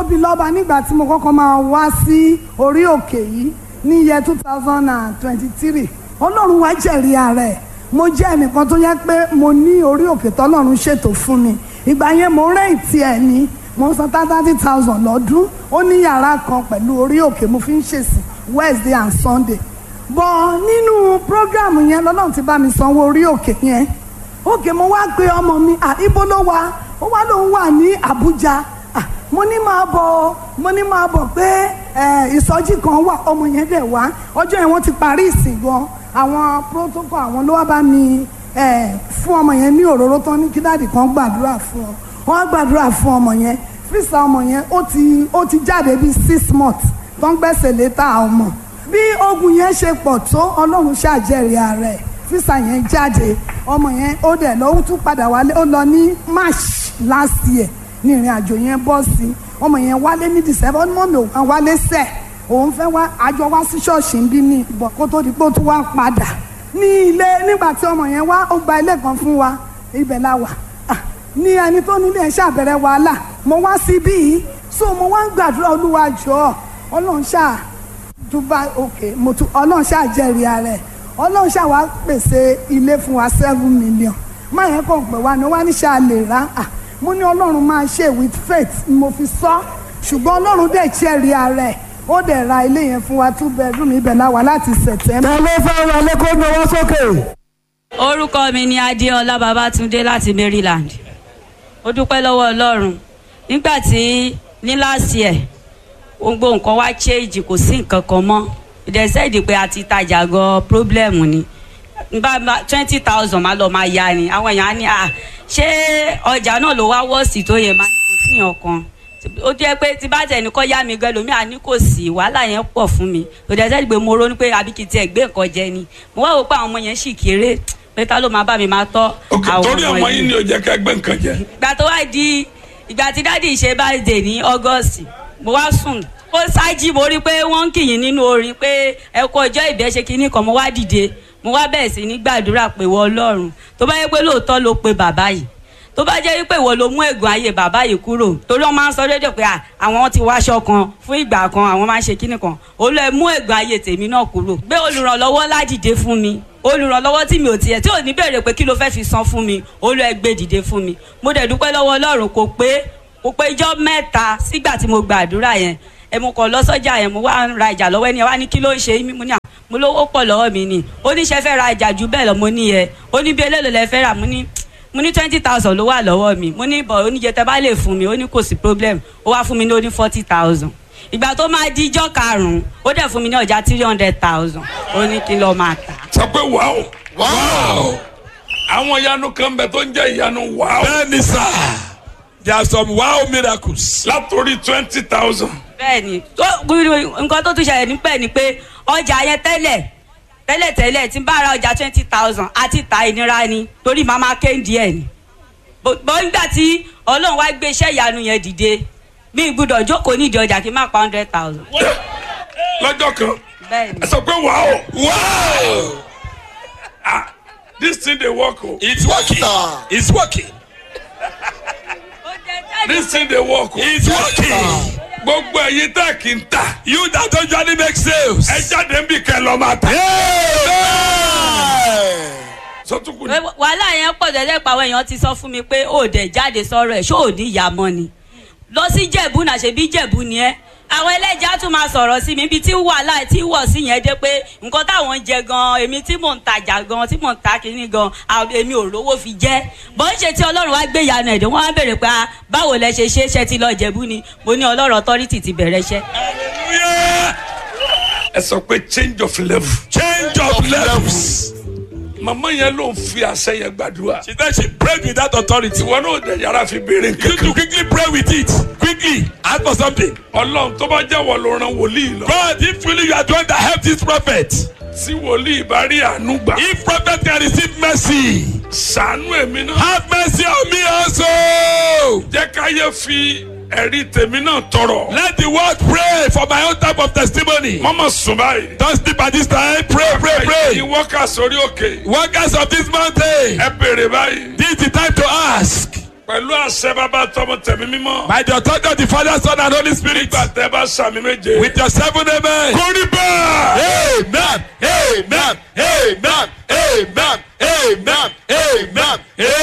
tóbi lọ́ba nígbà tí mo kọ́kọ́ máa wá sí orí òkè yìí ní iye two thousand and twenty-three ọlọ́run wá jẹ̀rí ara ẹ̀ mo jẹ́ ẹnìkan tó yẹ pé mo ní orí òkè tọ́lọ́run ṣètò fún mi ìgbà yẹn mo rẹ́ǹtì ẹ̀ ní mo san thirty thousand lọ́dún ó ní yàrá kan pẹ̀lú orí òkè mo fi ń ṣèsìn Wednesday and Sunday bọ̀ nínú prógrámù yẹn lọ́lọ́run ti bá mi sanwó orí òkè yẹn òkè mo wá gbé ọmọ mi à ibo ló wà ó wá lóun wà ní Àbújá à mo ní máa bọ̀ mo ní máa bọ̀ pé ẹ ìsọjí kan wà ọmọ yẹn dẹ̀ wá ọjọ́ yẹn wọ́n ti parí ìsìn gan àwọn protocol àwọn ló wá bá mi ẹ fún ọmọ yẹn ní òróró tán ní kí dáàdì kan gbàdúrà fún ọ wọ́n á gbàdúrà fún ọmọ yẹn fíìsà ọmọ yẹn ó ti ó ti jáde bíi six months tó ń gbẹ́sẹ̀ létà ọmọ bí ogun yẹn ṣe pọ̀ tó ọlọ́run ṣàjẹrìí ààrẹ fíìsà yẹn jáde ọmọ yẹn ó dẹ̀ lọ ó tún padà wálé ó lọ ní march last year ní ìrìn àjò yẹn bọ́ sí ọmọ yẹn wálé ní december ọmọ mi ò kàn wálé sẹ̀ òun fẹ́ wá àjọ wá sí ṣọ́ọ̀ṣì ń bí ní ìbọ̀ kó tó di pé ó tún wá padà ní ilé nígbà tí ọmọ yẹn wá ó gba ilé kan fún wa ibẹ̀ la wà Ah, ní ẹni tó nílé ẹ̀ ṣàbẹ̀rẹ̀ wàhálà mo wá síbí yìí so mo wá ń gbàdúrà olúwa jọ̀ọ́ ọlọ́run ṣáà dubai òkè mo tún ọlọ́run ṣáà jẹ́rìí ara ẹ̀ ọlọ́run ṣáà wá pèsè ilé fún wa seven million má yẹn kàn pé wá ní wá ní ṣáà lè rà á mo ní ọlọ́run máa ṣe with faith ni mo fi sọ ṣùgbọ́n ọlọ́run dẹ̀ jẹ́rìí ara ẹ̀ ó dẹ̀ ra ilé yẹn fún wa two bedroom ibẹ̀ la wà láti september. ta ló fẹ́ wọlé kó náwó sókè. orúkọ mi ni adéọlá babátúndé láti maryland ó dúpẹ́ lọ́wọ́ ọlọ́run nígbà tí ní last year gbogbo nǹkan wá change kò sí nǹkan kan mọ́ ìdẹ́sẹ́ẹ̀dì pé a ti tajà gan problem ni nba twenty thousand máa lọ máa ya ni àwọn èèyàn á ní à ṣé ọjà náà ló wá wọ́ọ̀sì tó yẹ máa ní kò sí yàn kan ó jẹ́ pé tí bá tẹ̀ ní kọ́ yá mi gan lomi àní kò sí wàhálà yẹn pọ̀ fún mi ìdẹ́sẹ́ẹ̀dì pé mo ronú pé àbí kì í tiẹ̀ gbé nǹkan jẹ ni mo wá wò pé àwọn ọmọ yẹn sì kéré pé ta ló máa bá mi máa tọ́ ok àwọn torí ọmọ ọmọ yìí yín ni ò jẹ́ ká gbé nǹkan jẹ. ìgbà tó wá di ìgbà tí dádì ṣe birthday ní august mo wá sùn ó ṣáájì mo rí pé wọ́n ń kìyìn nínú orin pé ẹ kó ọjọ́ ìbí ẹ ṣe kinní kan mo wá dìde mo wá bẹ̀rẹ̀ sí ní gbàdúrà pé wọ ọlọ́run tó bá yẹ pé lóòótọ́ ló pe bàbá yìí tó bá jẹ́ wípé ìwọ ló mú ègùn ayé bàbá yìí kúrò torí wọ́n máa ń sọ rédíò pé à, àwọn ti wáṣọ kan fún ìgbà kan àwọn máa ń ṣe kinní kan olú ẹ mú ègùn ayé tèmi náà kúrò gbé olùrànlọ́wọ́ ládìde fún mi olùrànlọ́wọ́ tí mi ò tiẹ̀ tí ò ní bèrè pé kí ló fẹ́ fi san fún mi olú ẹ gbé dìde fún mi mo dẹ̀ dúpẹ́ lọ́wọ́ ọlọ́run kò pé kò pé ijọ́ mẹ́ta sígbà tí mo gbàdúrà yẹn ẹ mo kàn lọ sọ́jà yẹn mo wá ń ra ìjà lọ́wọ́ ẹni ẹ wá ní kí ló ń ṣe mí mo ní à mo lówó pọ̀ lọ́wọ́ mi ni oníṣẹ́ fẹ́ ra ìjà jù bẹ́ẹ̀ lọ mo ní yẹ ó ní bí eléèlò lẹ fẹ́ rà mo ní mo ní twenty thousand ló wà lọ́wọ́ mi mo ní bọ̀ oníjẹ tẹ bá lè fún mi ó ní kò sí problem ó wá fún mi ní ó ní forty thousand ìgbà tó máa di ijọ́ karùn-ún ó dẹ̀ fún mi ní ọjà three hundred thousand ó ní kí n lọ́ọ́ máa tà sọ pé wàá wàá àwọn ìyanu kan bẹ tó ń jẹ ìyanu wàá bẹ́ẹ̀ni sá there are some wow miracles. látòrí twenty thousand bẹ́ẹ̀ni tó nǹkan tó tún ṣẹlẹ̀ nípẹ́ ni pé ọjà yẹn tẹ́lẹ̀ tẹ́lẹ̀ tẹ́lẹ̀ tí n bá ra ọjà twenty thousand àti ta ìnira ni torí màá máa kéńdì ẹ̀ ni bó nígbà tí ọlọ́run wá gbé iṣẹ́ ìyanu yẹn dìde mi gbúdọ̀ jókòó nídìí ọjà kí n má pa hundred thousand. lọ́jọ́ kan bẹ́ẹ̀ni ẹ sọ pé wàá wow ah this thing dey work o it's working it's working this thing dey work o it's working gbogbo ẹ̀yin tẹ́ kì í ta you that don usually make sales. ẹ jáde ń bì kẹ́ lọ́ọ́ máa ta Amen. sọtúnkù ni wàhálà yẹn pọ̀ tẹ́lẹ̀ pa àwọn èèyàn ti sọ fún mi pé ó dẹ̀ jáde sọ̀rọ̀ ẹ̀ ṣó ò ní ìyá mọ́ ni lọ sí jẹ̀bú náà ṣe bí jẹ̀bú ni ẹ́ àwọn ẹlẹ́jà tún máa sọ̀rọ̀ sí mi ibi tí wàhálà tí wọ̀ sí yẹn dé pé nǹkan táwọn ń jẹ gan èmi tí mò ń tajà gan tí mò ń ta kínní gan àwọn- èmi ò rówó fi jẹ́ bó ń ṣe tí ọlọ́run wá gbé ìyanu ẹ̀dẹ̀ wọ́n á bèrè pé ah, báwo lẹ ṣe ṣe é ṣe ti lọ jẹ̀bú ni mo ní ọlọ́run authority ti bẹ̀rẹ̀ iṣẹ́. hallelujah ẹ sọ pé change of level change of levels. màmá yẹn ló ń fi àṣẹ yẹn gbàdúrà she said she prayed with that authority. ìwọ náà dẹ̀ yàrá fi béèrè you need to kankan quickly pray with it quickly ask for something. ọlọ́run tó bá jẹ́ wọ ló ran wòlíì lọ God if really you are the one that help this prophet. tí wòlíì bá rí àánú gbà if prophet can receive mercy. sànú èmi náà have mercy on me also. jẹ́ káyé fi ẹ̀rí tèmi náà tọrọ let the world pray for my own type of testimony. mọ́mọ́ sùn báyìí don't sleep at this time pray pray ẹ̀yin pray. wọ́kà sórí òkè workers of this mountain ẹ béèrè báyìí this is the time to ask. pẹ̀lú àṣẹ bàbá tọmọ tẹ̀mí mímọ́. By the authority of the Father, Son, and Holy Spirit. nígbà tẹ́ bá sàmì méje. With your seven amen. kórì bẹ́ẹ̀. Amen. Amen. Amen. Amen. Amen. Amen.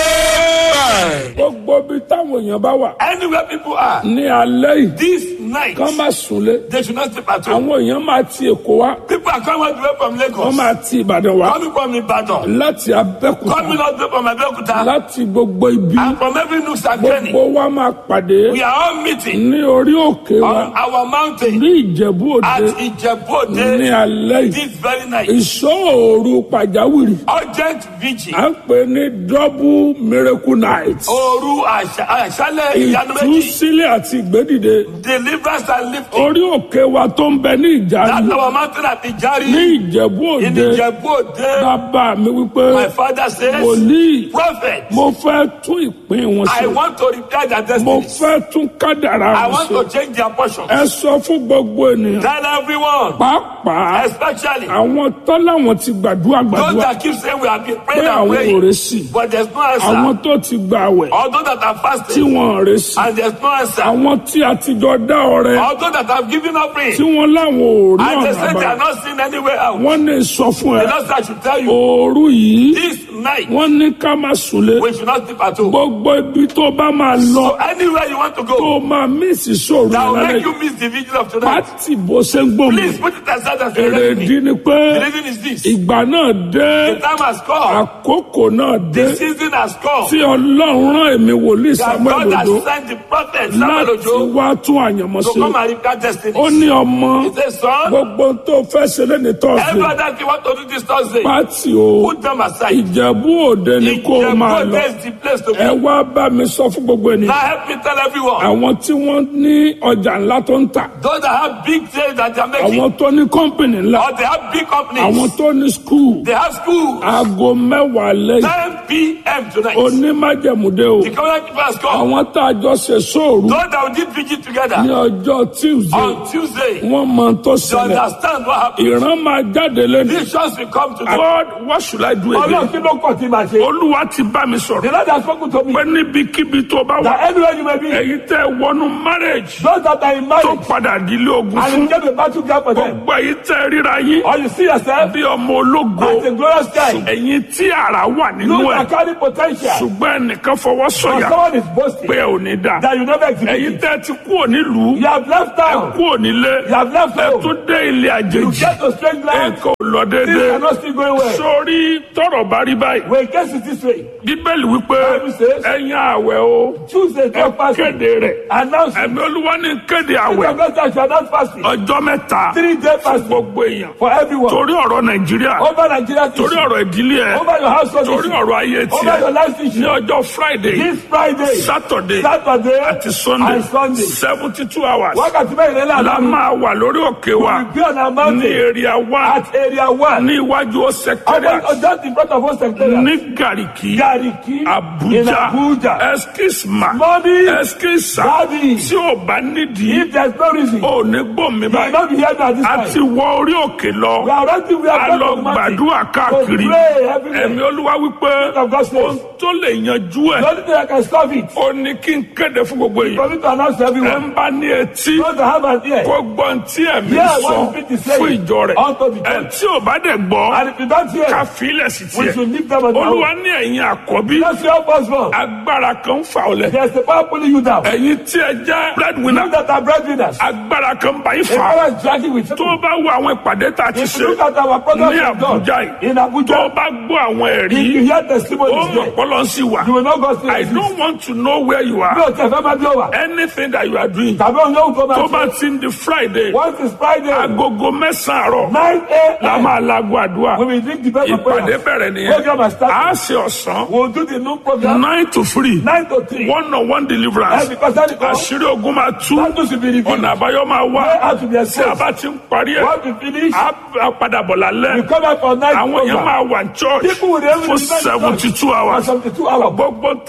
Amen. gbogbo bí táwọn èèyàn bá wà anywhere people are. ní alẹ́ yìí this night. kán má súnlé they should not sleep at home. àwọn èèyàn máa ti èkó wá people are coming all the way from wọ́n Lagos. máa ti ìbàdàn wá coming from Ibadan. láti abẹ́kúta coming all the way from Abeokuta. láti gbogbo ibi and from every nook and cranny. gbogbo wa máa pàdé we are all meeting ní orí òkè wa on our mountain ní ìjẹ̀bú at òde Ijebu ní Ode alẹ́ yìí this very night. ìṣòro pàjáwìrì urgent vigil. à ń pè ní double miracle night Òru àṣà- àṣálẹ̀ ìyanu méjì. ìtúsílẹ̀ àti ìgbédìde Deliverance and lifting. orí òkè wa tó ń bẹ ní That's ìjánu our mountain at ní Ijari. ìjẹ̀bú In òde Ijebu Ode. bàbá mi wípé My father says, wòlíì Prophet, mo fẹ́ tún ìpín wọn I ṣe want to repair their mo destinies. fẹ́ tún kádàrá I wọn want ṣe to change their portions. ẹ sọ fún gbogbo ènìyàn Tell everyone, pàápàá especially àwọn tọ́láwọn ti gbàdúrà those gbàdúrà that keep saying we have been pé praying and àwọn ò praying, rè sí but there's no àwọn answer. tó ti gbà wẹ̀ Or those that are tí fasting wọn ò rè sí and there's no answer. àwọn tí a ti jọ dá ọrẹ Or those that have given up tí praying wọn láwọn ò rí and they ọ̀nà say they are àbáyọ not seen anywhere else. wọn ní sọ fún The ẹ Lord said I should tell you, òru yìí this night wọn ní ká má súnlé we should not sleep at home. gbogbo ibi tó bá máa lọ So anywhere you want to tó go, máa mísì sóòrù that will lálẹ́ make you yìí miss the vigil of tonight. pátì bó ṣe ń gbòmù Please put it aside and say, èrè let me. ìdí ni pé The reason is this. ìgbà náà dé The time has come. àkókò náà dé The season has come. tí ọlọ́run rán èmi wòlíì That samuel God has ojo sent the prophet Samuel láti Ojo wá tún àyànmọ́ to ṣe come and repair destiny. ó ní ọmọ He said, son, gbogbo tó fẹ́ ṣe lẹ́ni every tọ́sí other thing you want to do this Thursday, pátì o put them aside. ìjẹ̀bú òde ni kó o máa lọ is the place to ẹ be. wá bá mi sọ fún gbogbo Now ènìyàn help me tell everyone. àwọn tí wọ́n ní ọjà ńlá tó ń tà Those that have big sales that they are making, àwọn tó ní kọ́ńpìnì ńlá or they have big companies, àwọn tó ní skul they have schools. aago mẹ́wàá lẹ́yìn 10 p.m. tonight. onímájẹ̀múdé o The covenant people has come. àwọn tá a jọ ṣe sóòrù Those that did vigil ní together ọjọ́ tuesday on Tuesday, wọ́n mọ tó to ṣẹlẹ̀ understand what happened. ìran máa jáde lẹ́nu. Visions will come to them. God what should I do Ọlọ́run again? kí ló kọ̀ tí màá ṣe? olúwa ti bá mi The sọ̀rọ̀ Lord has spoken to me pé níbikíbi tó bá wà that anywhere you may be, èyí tẹ́ wọnú marriage those that are in tó marriage padà dílé ogun and fún you get a battle ground for them, gbogbo èyí tẹ́ ríra yín or you see yourself bí ọmọ ológo as a glorious child, ẹ̀yin tí ara wà nínú look ẹ̀ at carry potential, ṣùgbọ́n ẹnìkan fọwọ́ but sọ̀yà someone is boasting pé ò ní dà that you never ẹ̀yin execute. tẹ́ ti kú nílùú You have left town, kú nílé you have left ẹ home, tún dé ilé you àjèjì get to strange land, nǹkan ò lọ things déédéé are not still going well. sórí tọrọ bá rí báyìí When it gets to this way, bíbélì wípé Bible says- ẹ̀yin àwẹ̀ o Tuesday, ẹ don't fast. kéde rẹ̀ Announce it. ẹ̀mí olúwa ní kéde The àwẹ̀ pastor shall not fasting. ọjọ́ mẹ́ta Three day fún fasting gbogbo èèyàn for everyone. torí ọ̀rọ̀ nàìjíríà Over Nigeria's torí issue, ọ̀rọ̀ ìdílé ẹ̀ over your household torí issue, ọ̀rọ̀ ayé over your tiẹ̀ life ní issue. ọjọ́ friday This Friday, saturday Saturday, àti sunday and Sunday. seventy two hours Wákàtí mẹ́rin lẹ́la la máa wà lórí òkè wa will be on our ní mountain area one at area one. ní iwájú About- secretariat Just in front of us, secretariat. ní gariki Gariki in abuja Abuja. eskisma Mommy, eskisa Daddy, tí ò bá nídìí if there's no reason, you ò ní gbòmí will báyìí not be here at this a time. ti wọ orí òkè We lọ are ready, we a are lọ going to the mountain. gbàdúrà káàkiri To pray everywhere. ẹ̀mí olúwa wípé of God says. ohun tó lè yanjú ẹ̀ The only thing I can stop it ó ní kí n kéde fún gbogbo for èèyàn me to announce to ẹ everyone. ń bá ní etí Those that have an ear, kó gbọ́n tí ẹ̀mí Yeah, sọ what the Spirit is saying fún ìjọ rẹ̀ unto the ẹ church. tí ò bá dẹ̀ gbọ́ and if you don't hear, ká fílẹ̀ sí we tiẹ̀ should leave them on their olúwa own. ní ẹ̀yin àkọ́bí That's your husband. agbára kan ń fà ọ́ lẹ̀ There's the power pulling you down. ẹ̀yin tí ẹ jẹ́ breadwinner You that are breadwinners. agbára kan ń bá yín The fà power is dragging with tó you. o bá wo àwọn ìpàdé tá a ti If ṣe you look at our program ní we've done Abuja yìí in tó o Abuja, bá gbọ́ àwọn ẹ̀rí if you hear ó testimonies mọ̀ there, pọ́lọ́ sí wa you will not go still I exist. don't want to know where you Mi are ò tẹ̀ fẹ́ máa bí ó wà. anything that you are doing Tàbí òun yóò tó tó máa bá ṣe. ti ń di Friday Once it's Friday, agogo mẹ́sàn-án àárọ̀ nine la a.m. máa lago àdúrà we will drink the best of ìpàdé prayer. bẹ̀rẹ̀ nìyẹn Program has started. a ṣe ọ̀sán We'll do the noon program nine to three nine to three. one on one deliverance And because that is àṣírí ogun máa tú Bible should be revealed. ọ̀nà àbáyọ máa wá Where how to be tí a exposed. bá ti ń parí ẹ̀ Once we finish, á á padà bọ̀ we lálẹ́ come back for night àwọn èèyàn program. máa wà ní church People will be able to for defend the seventy two church hours for 72 hours. gbogbo ta nílò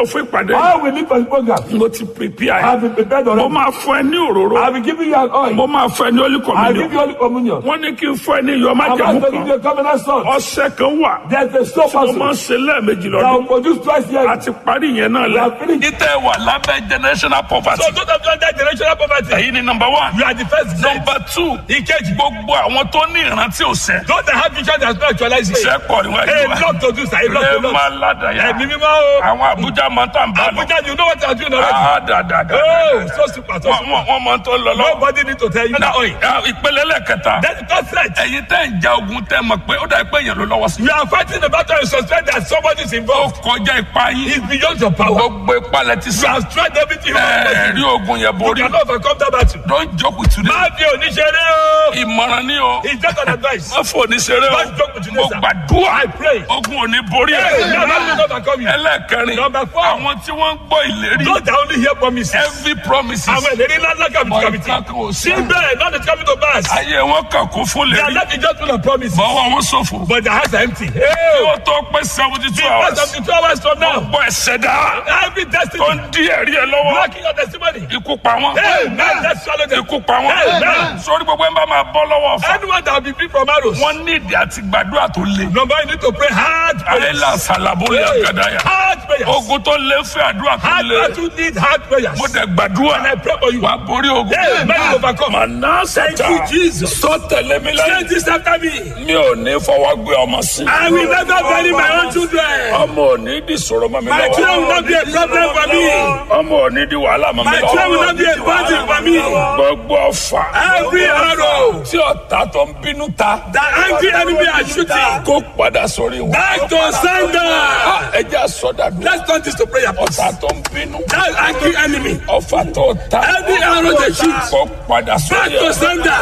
fún ìpàdé All we need for the program. mo ti prepare I have been prepared mo already. máa fún ẹ ní òróró I will give you an oil. mo máa fún ẹ ní olú I communion give you only communion. wọ́n ní kí n fún ẹ ní iyọ̀ I'm májẹ̀mú about to give you kan a covenant salt. ọ̀sẹ̀ kan wà There's a soap mo máa ń also ṣe lẹ́ẹ̀mejì that will lọ́dún produce twice a yearly. ti parí yẹn náà We lẹ. have finished. ìtẹ̀ wà lábẹ́ generational poverty. So those of you under generational poverty, èyí ni number one. you are the first gen. number two. ìkejì gbogbo àwọn tó ní ìrántí òsè. Those that have vision that not actualize it. iṣẹ́ pọ̀ níwájú A wa. lot to do, sir. A lot ẹ to do. máa ládàá Ẹ̀mí mímọ́ o. àwọn Abuja máa ń tàn bá lọ. Abuja, you know what I'm doing already. Ah, dáadáa. Oh, so super, so wọ́n super. wọ́n- wọ́n máa ń tó lọ lọ. Nobody need to tell you that. oil. Ah, ìpele lẹ́kẹta. That's the third threat. ẹ̀yin tẹ́ ń ja ogun tẹ́ mọ̀ pé ó dà pé èèyàn ló lọ́wọ́ sí. You are fighting the battle and suspect that somebody is ó involved. kọjá ipa yín. It's beyond your power. gbogbo ipa lẹ ti You sá. have tried everything. you ẹ have rí ogun yẹn You borí. cannot overcome that battle. don't joke with today. Má fi oníṣẹ́rẹ́ o. ìmọ̀ràn ni o. It's just an advice. má fò ní ṣeré Don't joke o. with mo today, sir. gbàdúrà. I pray. ogun ò ní borí Hey, ẹ. you are not going to overcome you. ẹlẹ́ẹ̀kẹrin. Number four. àwọn tí wọ́n ń gbọ́ ìlérí. Those that only hear promises. every promises. Àwọn ìlérí ńlá ńlá kàbí But kàbí it can't go. Síbẹ̀, not the coming to pass. ayé wọn kàn kún fún They are lérí. not the just full of promises. bọ́wọ́ wọn ṣòfò. But their hearts are empty. kí Hey, wọ́n tó pé seventy two Because hours. of the two hours from now, gbọ́ ẹ̀sẹ̀ dá. every destiny tó ń di ẹ̀rí ẹ lọ́wọ́. blocking your testimony. ikú pa wọ́n. Hey, man, let's swallow them. ikú pa wọ́n. Amen. sórí gbogbo ẹ̀ ń bá máa bọ́ lọ́wọ́ fún. Anyone that will be free from arrows. wọ́n ní ìdí àti gbàdúrà tó le. Number one, you need to pray hard prayers. ayélujára sàlàbólẹ̀ Hey, àgàdáyà. hard prayers. ogun tó lé fẹ́ àdúrà tó Hard le. battle need hard prayers. mo dẹ̀ gbàdúrà. And I pray for you. wà á borí ogun. Hey, man, you overcome. màná Thank sátà. you, Jesus. sọ tẹ̀lé mi Say lẹ́yìn. this after me. mi ò ní fọwọ́ gbé ọmọ sí. I will never bury my own children. ọmọ ò ní di sọ̀rọ̀ mọ́ mi My children will not be a problem for me. ọmọ ò ní di wàhálà mọ́ mi My children will not be a burden for me. gbogbo ọfà. Every arrow tí ọ̀tá tó ń bínú ta. that angry enemy are shooting. kó padà sórí wọn. Back to sender. ẹ jẹ́ àsọdàdúrà. Let's turn this to prayer. please. ọ̀tá tó ń bínú. That angry enemy. ọfà tó ta. Every arrow they shoot. kó padà Back sórí to wọn. sender.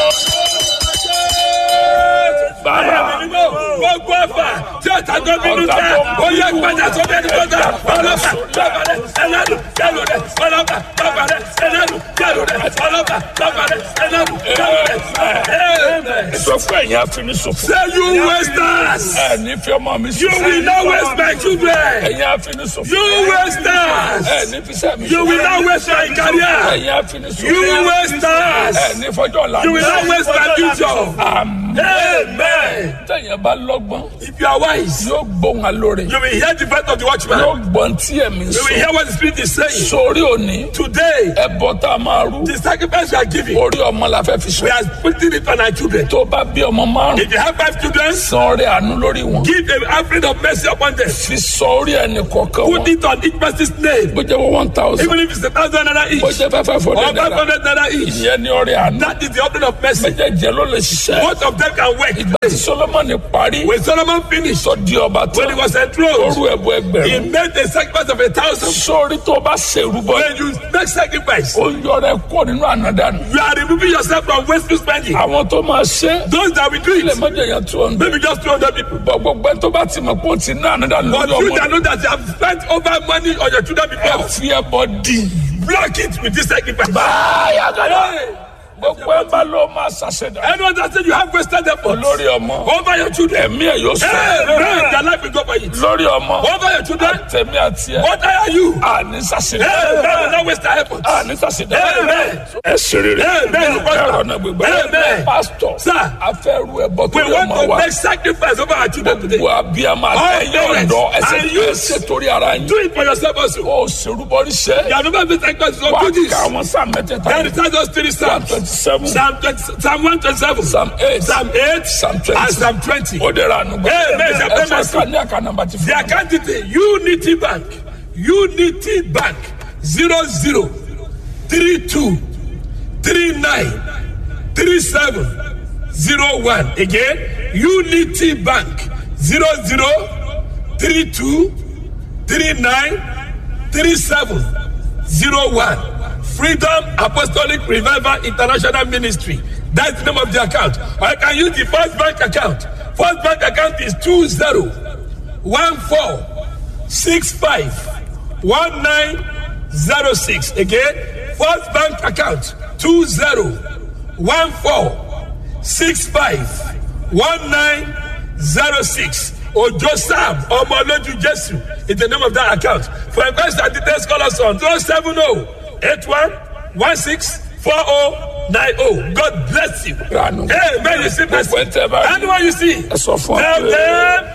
bàbá Gbogbo ẹ̀fà tí ọ̀tá tó bínú tẹ̀, ó yẹ padà sórí ẹni tó tẹ̀. Ọlọ́pàá bàbá rẹ̀ ẹlẹ́nu kẹlù rẹ̀. Ọlọ́pàá bàbá rẹ̀ ẹlẹ́nu kẹlù rẹ̀. Ọlọ́pàá bàbá rẹ̀ ẹlẹ́nu kẹlù rẹ̀. Amen. sọ fún ẹ̀yin àfinisòfò. Say you wasters. ẹ ní fi ọmọ mi You will not waste my children. ẹ̀yin àfinisòfò. You wasters. ẹ ní fi sẹ́mi. You will not waste my career. ẹ̀yin àfinisòfò. You wasters. ẹ ní fọjọ́ ọ̀la. You will not waste my future. Àmín. Amen. tẹ̀yìn bá lọ́gbọ́n. If you are wise, yóò gbóhùn alóore. you will hear the voice of the watchman. yóò gbọ́n tí ẹ̀mí You will sọ. hear what the Spirit is saying. sórí òní. Today, ẹbọ tá a máa rú. the sacrifice we are giving, orí ọmọ la fẹ́ fi we sọ. are putting it on our children. tó bá bí ọmọ márùn. If you have five children, san orí àánú lórí wọn. give a offering of mercy upon them. fi sọ orí ẹni kọ̀ọ̀kan Put wọn. it on each person's name. bó jẹ́ wọ́n one thousand. Even if it's a thousand naira bó each jẹ́ fẹ́ fẹ́ fọ́ or five dẹ́dẹ́rẹ́. hundred naira each. ìyẹn ni orí àánú. That is the offering of mercy. méjèèjì ló lè ṣiṣẹ́. Both of them can work. ìgbà tí solomoni parí. When Solomon finished, sọ di ọba when he tán. was enthroned, orú ẹbọ he ẹgbẹ̀rún. made a sacrifice of a thousand. sórí tó bá ṣèrúbọ. When you make sacrifice, ó yọrẹ kó nínú ànádànù. you are removing yourself from wasteful spending. àwọn tó máa ṣe. Those that will do ilé it, mọ́jọ yẹn two hundred. maybe just 200 people. bọ̀ gbogbo ẹni tó bá ti mọ̀ pé ó ti ná ànádànù But lórí you ọmọ. that know that you have spent over money on your children ẹ before, fi ẹbọ dì. block it with this sacrifice. báyà gàdá. Hey, gbogbo ẹ bá ló máa ṣàṣẹdá. anyone that said you have wasted effort lórí ọmọ. over your children, ẹ̀mí ẹ̀ yóò sọ. hey, man, their life will go for it. lórí ọmọ. Over your children, tẹ̀mí àti ẹ̀. what are you? àní ṣàṣẹdá. Hey, man, will not waste their effort. àní ṣàṣẹdá. Amen. ẹ ṣe rere. Amen. ẹ̀rọ náà gbégbá. Amen. pásítọ̀. Sir. afẹ́rú ẹbọ tó We yẹ want ọmọ to wa. make sacrifice over our children today. gbogbo abiyamọ All àtẹ̀yìn parents ọ̀dọ́ ẹsẹ̀ and tó youth. ṣe torí ara yín. Do it for yourself also. ó ṣerúbọrí ṣẹ́. You have never been sacrifice, so wà do á this. kà àwọn sáà mẹ́tẹ̀ẹ̀ta. Then it tells us three Psalm Psalms. twenty seven. Psalm 20, Psalm 127, Psalm eight. Psalm 8, Psalm 20. and Psalm 20. ó dẹ̀ra àánú gbà. Amen. ẹ fẹ́ ká ní àká nàmbà ti The fún mi. account detail, Unity Bank, Unity Bank, 00 32 39 37 01. Again, Unity Bank, 00 32 39 37 01. Freedom Apostolic Revival International Ministry. That's the name of the account. Or you can use the First Bank account. First Bank account is 20 14 65 1906. Again, First Bank account 20 14 65 1906. Ojo Sam Ọmọlójú Jésù is the name of that account. For investors and details call us on 070 81 16 4090. God bless you. Ranu. Amen. You see, Gbogbo ẹ̀ tẹ́ bá rí. anyone you see, Ẹ sọ fún ọ tell pé- them